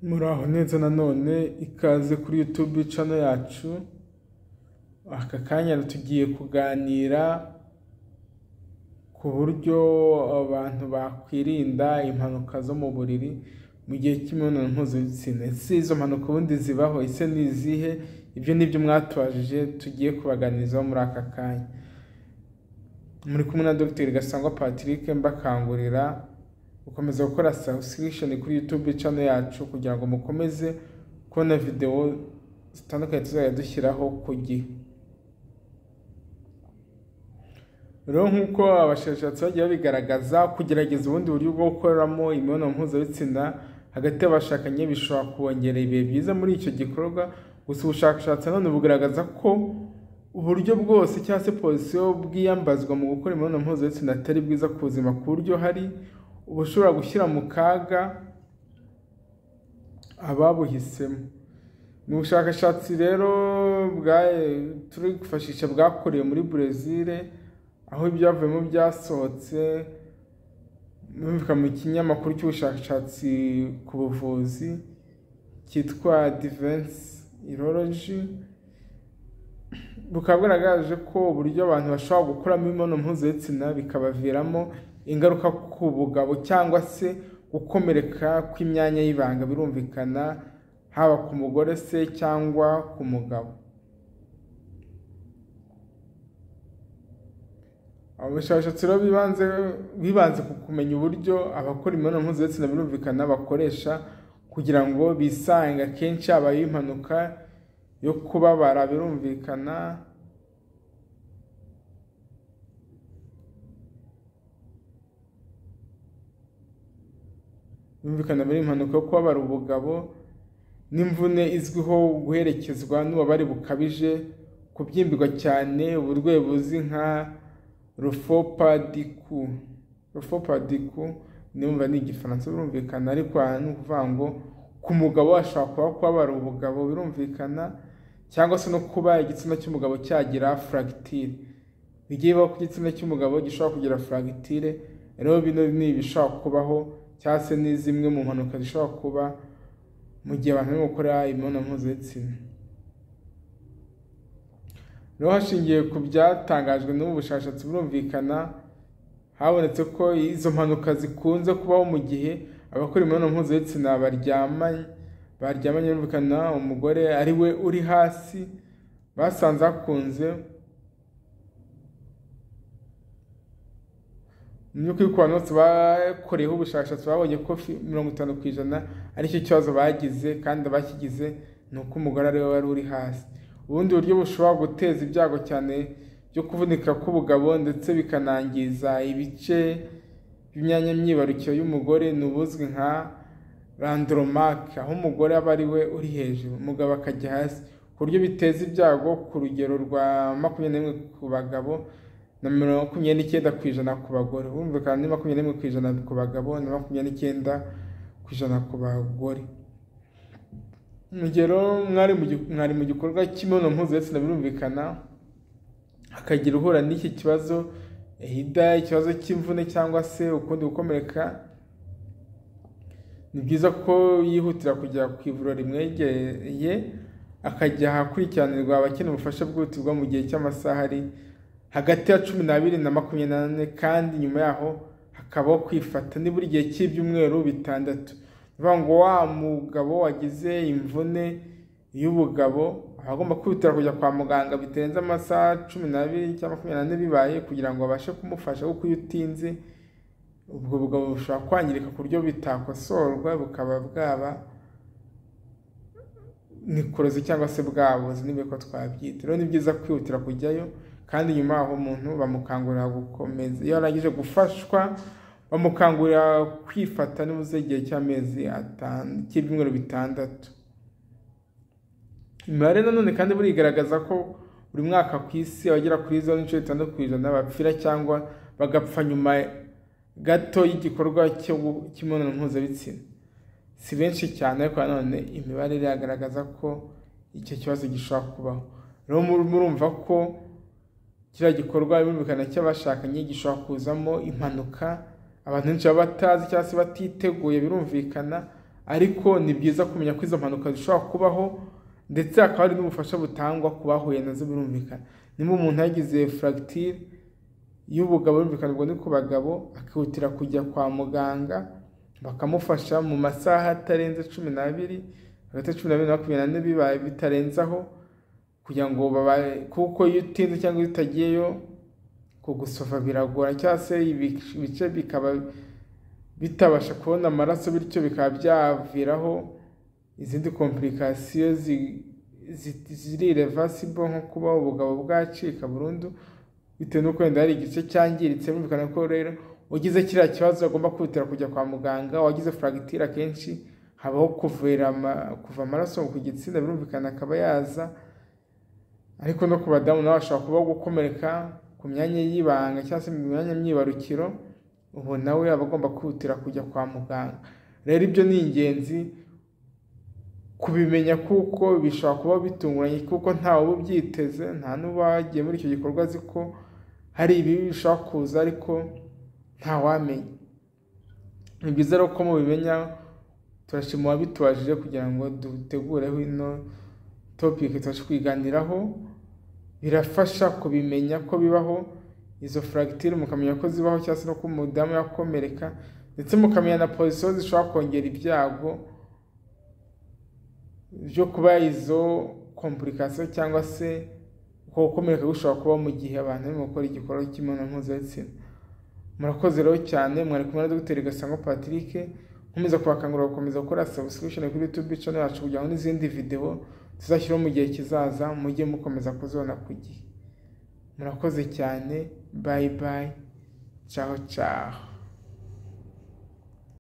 muri aho neza nanone ikaze kuri YouTube cano yacu aka kanya tugiye kuganira ku buryo abantu bakwirinda impanuka zo mu buriri mu gihe cy'imibonano mpuzabitsina ese izo mpanuka ubundi zibaho ese ni izihe ibyo ni byo mwatubajije tugiye kubaganirizaho muri aka kanya muri kumwe na dogiteri gasangwa patrick mbakangurira gukomeza gukora subscription kuri youtube channel yacu kugira ngo mukomeze kubona videwo zitandukanye tuzajya dushyiraho ku gihe rero nk'uko abashakashatsi bagiye babigaragaza kugerageza ubundi buryo bwo gukoramo imibonano mpuzabitsina hagati y'abashakanye bishobora kubongerera ibihe byiza muri icyo gikorwa gusa ubushakashatsi nanone bugaragaza ko uburyo bwose cyangwa se pozisiyo bwiyambazwa mu gukora imibonano mpuzabitsina atari bwiza ku buzima ku buryo hari ubushobora gushyira mu kaga ababuhisemo ni ubushakashatsi rero turi kwifashisha bwakorewe muri Brezil aho ibyavuyemo byasohotse bimvika mu kinyamakuru cy'ubushakashatsi ku buvuzi cyitwa divensi iroloji bukaba bwaragaragaje ko uburyo abantu bashobora gukuramo imibonano mpuzabitsina bikabaviramo ingaruka ku bugabo cyangwa se gukomereka kw'imyanya y'ibanga birumvikana haba ku mugore se cyangwa ku mugabo abashakashatsi rero bibanze bibanze ku kumenya uburyo abakora imibonano mpuzabitsina birumvikana bakoresha kugira ngo bisange akenshi habayeho impanuka yo kubabara birumvikana birumvikana biri impanuka yo kubabara ubugabo n'imvune izwiho guherekezwa n'ububabare bukabije kubyimbirwa cyane uburwayi buzwi nka rufopadiku rufopadiku niba ni igifaransa birumvikana ariko aha ni ukuvuga ngo ku mugabo ashobora kuba kubabara ubugabo birumvikana cyangwa se no kuba igitsina cy'umugabo cyagira furagitire bigiye bibaho ku gitsina cy'umugabo gishobora kugira furagitire rero bino ni ibishobora kubaho cyangwa se ni zimwe mu mpanuka zishobora kuba mu gihe abantu barimo gukora imibonano mpuzabitsina rero hashingiwe ku byatangajwe n'ubu bushakashatsi burumvikana habonetse ko izo mpanuka zikunze kubaho mu gihe abakora imibonano mpuzabitsina baryamanye baryamanye birumvikana umugore ari we uri hasi basanze hakunze ku bantu bose bakoreyeho ubushakashatsi babonye ko mirongo itanu ku ijana aricyo kibazo bagize kandi abakigize ni uko umugore ariwe wari uri hasi ubundi buryo bushobora guteza ibyago cyane byo kuvunika k'ubugabo ndetse bikanangiza ibice by'imyanya myibarukiro y'umugore ni ubuzwi nka randomake aho umugore aba ari we uri hejuru umugabo akajya hasi ku buryo biteza ibyago ku rugero rwa makumyabiri n'imwe ku bagabo na makumyabiri n'icyenda ku ijana ku bagore bumvikana ni makumyabiri n'imwe ku ijana ku bagabo na makumyabiri n'icyenda ku ijana ku bagore urugero mwari mu gikorwa cy'imibonano mpuzabitsina birumvikana hakagira uhura n'iki kibazo hida ikibazo cy'imvune cyangwa se ukundi gukomereka ni byiza ko yihutira kujya ku ivuriro rimwegereye akajya ahakurikiranirwa abakeneye ubufasha bwihutirwa mu gihe cy'amasaha ari hagati ya cumi n'abiri na makumyabiri n'ane kandi nyuma yaho hakabaho kwifata nibura igihe cy'ibyumweru bitandatu bivuga ngo wa mugabo wagize imvune y'ubugabo aba agomba kwihutira kujya kwa muganga bitarenze amasaha cumi n'abiri cyangwa makumyabiri n'ane bibaye kugira ngo babashe kumufasha kuko iyo utinze ubwo bugabo bushobora kwangirika ku buryo bitakosorwa bukaba bwaba nikorozi cyangwa se bwabuze niba ko twabyita rero ni byiza kwihutira kujyayo kandi nyuma aho umuntu bamukangurira gukomeza iyo arangije gufashwa bamukangurira kwifata nibuze igihe cy'amezi cy'ibyumweru bitandatu imibare nanone kandi burigaragaza ko buri mwaka ku isi abagera kuri zo n'inshuro itandatu ku ijana bapfira cyangwa bagapfa nyuma gato y'igikorwa cy'imibonano mpuzabitsina si benshi cyane ariko nanone imibare iragaragaza ko icyo kibazo gishobora kubaho rero murumva ko kiriya gikorwa birumvikana cy'abashakanye gishobora kuzamo impanuka abantu benshi baba batazi cyangwa se batiteguye birumvikana ariko ni byiza kumenya ko izo mpanuka zishobora kubaho ndetse hakaba hari n'ubufasha butangwa ku bahuye nazo birumvikana niba umuntu yagize furagitire y'ubugabo birumvikana ubwo ni ku bagabo akihutira kujya kwa muganga bakamufasha mu masaha atarenze cumi n'abiri hagati ya cumi n'abiri na makumyabiri n'ane bibaye bitarenzaho kugira ngo babaye kuko iyo utinze cyangwa iyo utagiyeyo kugusofa biragora cyangwa se ibice bikaba bitabasha kubona amaraso bityo bikaba byaviraho izindi komplikasiyo ziri irevasibo nko kuba ubugabo bwacika burundu bitewe n'uko wenda hari igice cyangiritse birumvikana ko rero ugize kiriya kibazo agomba kwihutira kujya kwa muganga wagize furagitire akenshi habaho kuva amaraso ku gitsina birumvikana akaba yaza ariko no ku badamu nawe ashobora kuba gukomereka ku myanya y'ibanga cyangwa se mu myanya myibarukiro ubu nawe aba agomba kwihutira kujya kwa muganga rero ibyo ni ingenzi kubimenya kuko bishobora kuba bitunguranye kuko ntawe uba ubyiteze nta n'uba wagiye muri icyo gikorwa azi ko hari ibibi bishobora kuza ariko ntawamenya ni byiza rero ko mubimenya turashima uwabitubajije kugira ngo dutegureho ino topike tubashe kwiganiraho birafasha kubimenya ko bibaho izo furagitire mukamenya ko zibaho cyangwa se no ko umudamu yakomereka ndetse mukamenya na pozisiyo zishobora kongera ibyago byo kuba izo komplikasiyo cyangwa se uko gukomereka gushobora kuba mu gihe abantu barimo gukora igikorwa cy'imibonano mpuzabitsina murakoze rero cyane mwari kumwe na dogiteri Gasango Patrick nkomeza kubakangurira gukomeza gukora subscription kuri YouTube channel yacu kugira ngo n'izindi video tuzashyiraho mu gihe kizaza mujye mukomeza kuzibona ku gihe murakoze cyane bye bye ciao ciao